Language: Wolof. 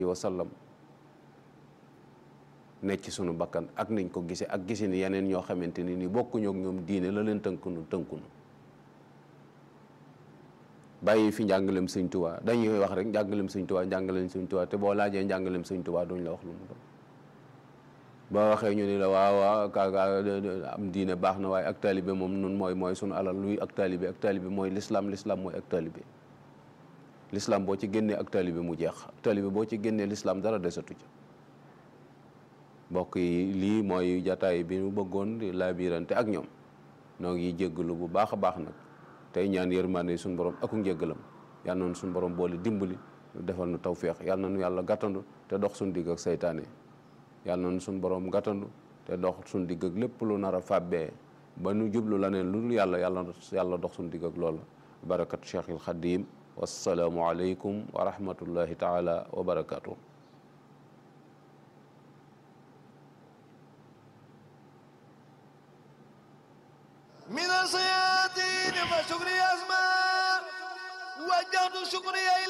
wa sallam nekk ci sunu bakkan ak niñ ko gisee ak gisi ni yeneen ñoo xamante ni ni bokkuñu ak ñoom diine la leen tënkunu tënkunu bàyyi fi njàngalem sëñ Tuubaa dañuy wax rek njàngalem sëñ Tuubaa njàngalem sëñ Tuubaa te boo laajee njàngalem sëñ Tuubaa duñ la wax lu mu doon boo waxee ñu ni la waaw waaw kaaga am diine baax na waaye ak taalibe moom nun mooy mooy sunu alal luy ak taalibe ak taalibe mooy lislaam lislaam mooy ak taalibe lislaam boo ci génnee ak taalibe mu jeex ak taalibe boo ci génnee lislaam dara desatu ca mbokk yi lii mooy jataay bi ñu bëggoon di laabirante ak ñoom noo ngi jéggalu bu baax a baax nag tey ñaan yërmande suñu borom aku njéggalam yal na nu suñu borom boole dimbali defal nu tawféex yal na nu yàlla gàttandu te dox suñu digg ak saytaane yal na nu suñu borom gàttandu te dox suñu digg ak lépp lu nar a fàbbee ba nu jublu la neen lu dul yàlla yàlla yàlla dox suñu digg ak loolu barakat Cheikhil Xadim wassalaamu aleykum wa rahmatullahi taala wa barakatuh من الصيادين فشكري أسماء وجهت شكري إلى